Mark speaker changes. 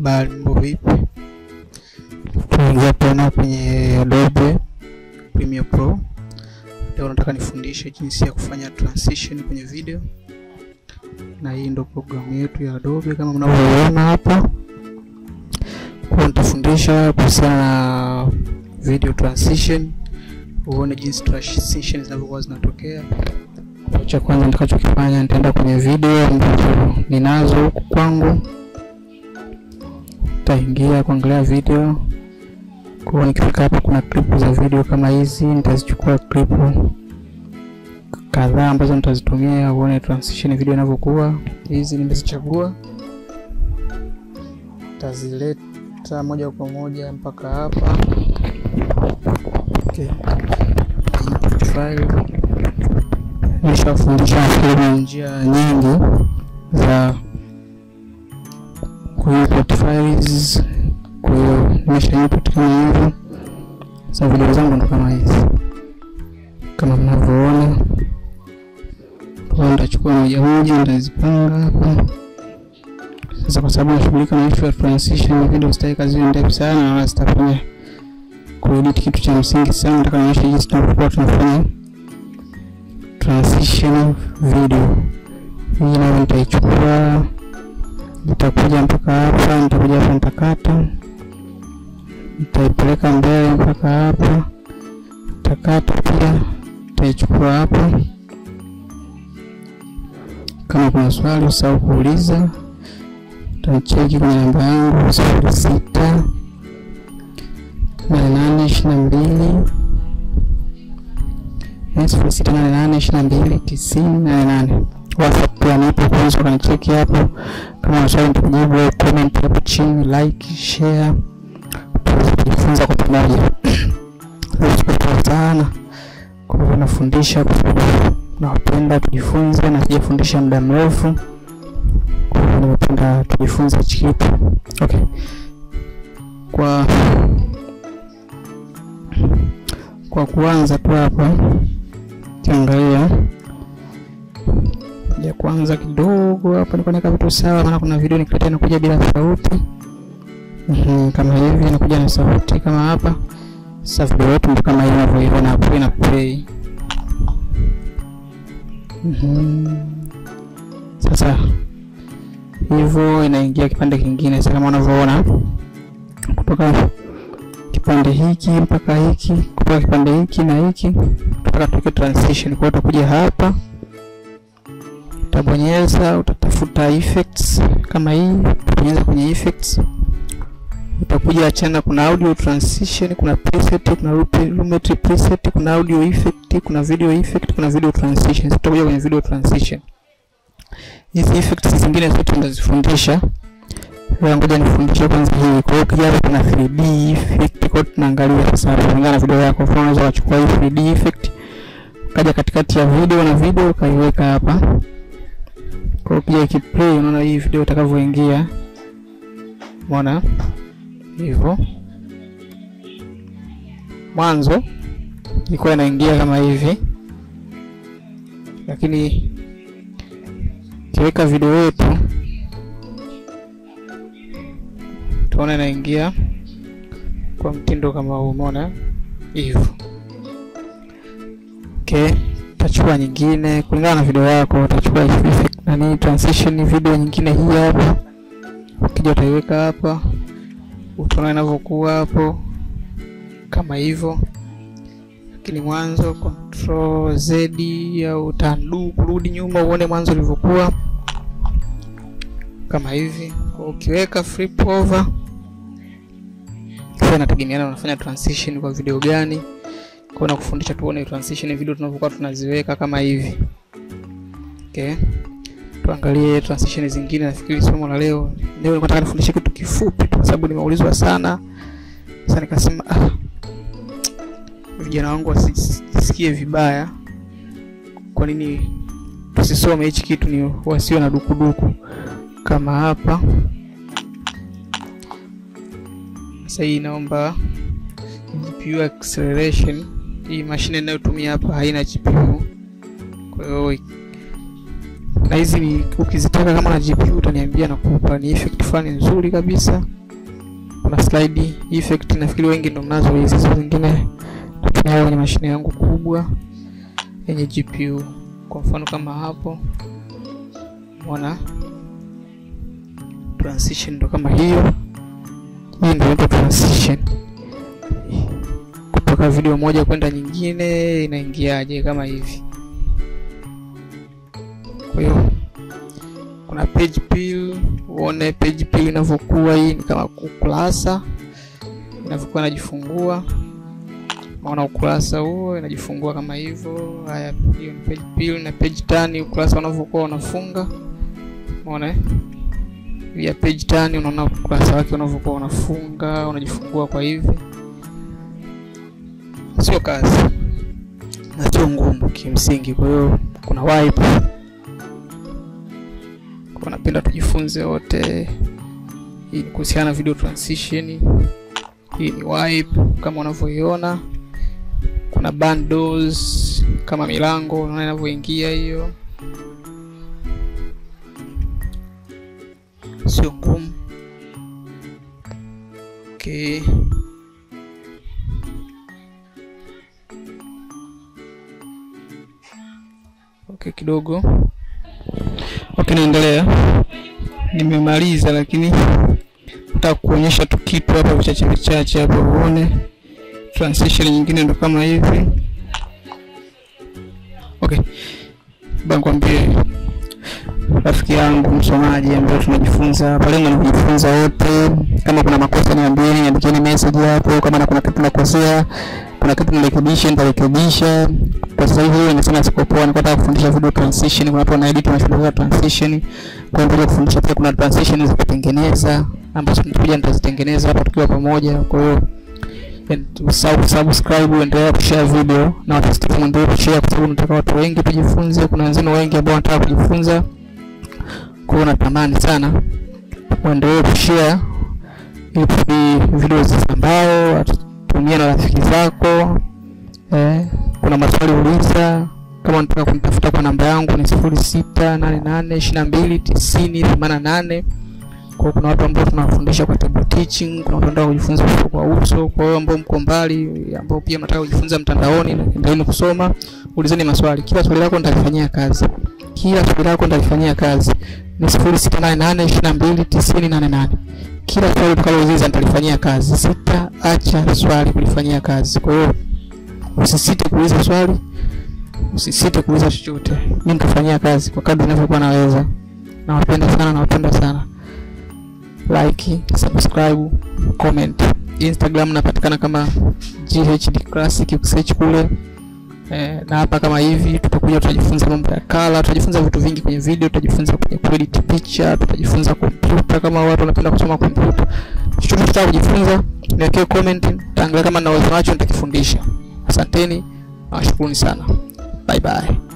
Speaker 1: Habari, mambo vipi? Tunaingia tena kwenye Adobe Premiere Pro. Leo nataka nifundishe jinsi ya kufanya transition kwenye video, na hii ndo programu yetu ya Adobe kama mnavyoona hapa. Kwa nitafundisha kuhusiana na video transition, uone jinsi transition zinavyokuwa zinatokea. Kwa cha kwanza nitakachokifanya nitaenda kwenye video ambazo ninazo huku kwangu nitaingia kuangalia video. Kwa hiyo nikifika hapa, kuna clip za video kama hizi, nitazichukua clip kadhaa ambazo nitazitumia uone transition video inavyokuwa. Hizi nimezichagua, nitazileta moja kwa moja mpaka hapa. Okay. Input file. Nishafundisha nafikiri njia nyingi za kuimport files. Kwa hiyo nimesha import kama hivyo. Sasa video zangu ndo kama hizi, kama mnavyoona. Kwa nitachukua moja moja, nitazipanga hapa. Sasa kwa sababu nashughulika na issue ya transition, video sitaki kazi ndefu sana, na wala sitafanya kuedit kitu cha msingi sana. Nataka nionyeshe jinsi tunavyokuwa tunafanya transition video. Hii nayo nitaichukua nitakuja mpaka hapa, nitakuja hapa, nitakata, nitaipeleka mbele mpaka hapa, nitakata pia, nitaichukua hapa. Kama kuna swali usahau kuuliza, utanicheki kwenye namba yangu sifuri sita nane nane ishirini na mbili sifuri sita nane nane ishirini na mbili tisini nane nane. WhatsApp pia nipo, kwanza ukanicheki hapo kama maswali nitakujibu, au comment hapo chini, like, share, tujifunza kwa pamoja. Sikutoa sana kwa hivyo nafundisha kwa sababu nawapenda tujifunze, na sijafundisha muda mrefu, kwa hivyo nimependa tujifunze hichi kitu. Okay, kwa kwa kuanza tu hapa kiangalia ya kwanza kidogo hapa nilikuwa naweka vitu sawa, maana kuna video nikiletea inakuja bila sauti mm kama hivi inakuja na sauti kama hapa. Sasa video yetu ndio kama hivi unavyoiona hapo, ina play mm Sasa hivyo inaingia kipande kingine. Sasa kama unavyoona kutoka kipande hiki mpaka hiki, kutoka kipande hiki na hiki mpaka tuweke transition. Kwa hiyo utakuja hapa utabonyeza utatafuta effects kama hii, utabonyeza kwenye effects, utakuja achana, kuna audio transition, kuna preset, kuna lumetri preset, kuna audio effect, kuna video effect, kuna video transition. Sasa utakuja kwenye video transition. Hizi effects zingine zote ndazifundisha leo, ngoja nifundishe kwanza hii. Kwa hiyo ukija hapa kuna 3D effect, kwa hiyo tunaangalia sasa kulingana na video yako. Kwa unaweza kuchukua hii 3D effect ukaja katikati ya video na video ukaiweka hapa kwa ukija ikiplay, unaona hii video itakavyoingia. Umeona hivyo, mwanzo ilikuwa inaingia kama hivi, lakini kiweka video yetu tuona inaingia kwa mtindo kama huu. Umeona hivyo, okay. Utachukua nyingine kulingana na video yako, utachukua effect nani transition video nyingine hii hapa, ukija utaiweka hapa, utaona inavyokuwa hapo kama hivyo. Lakini mwanzo control z au utandu kurudi nyuma uone mwanzo ulivyokuwa kama hivi. Kwa ukiweka flip over, kwa inategemeana unafanya transition kwa video gani kwa na kufundisha tuone transition video tunavyokuwa tunaziweka kama hivi. Okay. Tuangalie transition zingine. Nafikiri somo la leo leo nilikuwa nataka nifundishe kitu kifupi tu kwa sababu nimeulizwa sana. Sasa nikasema ah, vijana wangu wasisikie vibaya. Kwa nini tusisome hichi kitu ni wasio na dukuduku kama hapa. Sasa hii naomba GPU acceleration. Hii mashine ninayotumia hapa haina GPU, kwa hiyo na hizi ni ukizitaka kama na GPU utaniambia nakupa. Ni effect fulani nzuri kabisa. Kuna slide effect, nafikiri wengi ndo mnazo hizi, hizo zingine natumia kwenye mashine yangu kubwa yenye GPU. Kwa mfano kama hapo, unaona transition ndo kama hiyo. Hii ndio inaitwa transition, kutoka video moja kwenda nyingine inaingiaje, kama hivi. Kwa hiyo kuna page pill, uone page pill inavyokuwa. Hii ni kama ukurasa inavyokuwa inajifungua, maona ukurasa huo inajifungua kama hivyo. Haya, hiyo ni page pill na page turn, ukurasa unavyokuwa unafunga, umeona ya page turn, unaona ukurasa wake unavyokuwa unafunga unajifungua kwa hivi. Sio kazi na sio ngumu kimsingi, kwa hiyo kuna wipe kwa napenda tujifunze wote. Hii ni kuhusiana na video transition. Hii ni wipe kama unavyoiona, kuna bundles kama milango, unaona inavyoingia hiyo, sio ngumu. Okay. Okay, kidogo Okay, naendelea. Nimemaliza, lakini nataka kuonyesha tu kitu hapa vichache vichache hapa uone. Transition nyingine ndo kama hivi. Okay, bankwambie rafiki yangu msomaji, ambaye tunajifunza hapa, lengo ni kujifunza wote. Kama kuna makosa niambieni, niandikieni message hapo. Kama kuna kitu nakosea, kuna kitu nirekebishe, nitarekebisha. Kwa sasa hivi wewe nasema siko poa, niko nataka kufundisha video transition. Kuna watu wanaedit wanashughulikia transition, kwa hiyo kufundisha pia kuna transition za kutengeneza ambazo nitakuja nitazitengeneza hapa tukiwa pamoja. Kwa hiyo usahau subscribe, endelea kushare video na watu muendelee kushare, kwa sababu nataka watu wengi tujifunze. Kuna wenzenu wengi ambao wanataka kujifunza, kwa hiyo natamani sana muendelee kushare ili video zisambao, atutumie na rafiki zako eh. Kuna maswali uliza, kama unataka kunitafuta kwa namba yangu ni sifuri sita nane nane ishirini na mbili tisini themanini na nane. Kwa kuna watu ambao tunawafundisha kwa table teaching, kuna watu wanataka kujifunza uso kwa uso. Kwa hiyo ambao mko mbali, ambao pia mnataka kujifunza mtandaoni, endeleeni kusoma, ulizeni maswali. Kila swali lako nitalifanyia kazi, kila swali lako nitalifanyia kazi. Ni sifuri sita nane nane ishirini na mbili tisini nane nane. Kila swali utakalouliza nitalifanyia kazi, sitaacha swali kulifanyia kazi. Kwa hiyo usisite kuuliza swali, usisite kuuliza chochote, mimi nitafanyia kazi kwa kadri ninavyokuwa naweza. Nawapenda sana, nawapenda sana. Like, subscribe, comment. Instagram napatikana kama GHD Classic, ukisearch kule eh, na hapa kama hivi tutakuja, tutajifunza mambo ya kala, tutajifunza vitu vingi kwenye video, tutajifunza kwenye kuedit picha, tutajifunza kompyuta, kama watu wanapenda kusoma kompyuta. Chochote tutaka kujifunza, niwekee comment, nitaangalia kama na uwezo nacho nitakifundisha. Asanteni, nawashukuruni sana. Bye bye.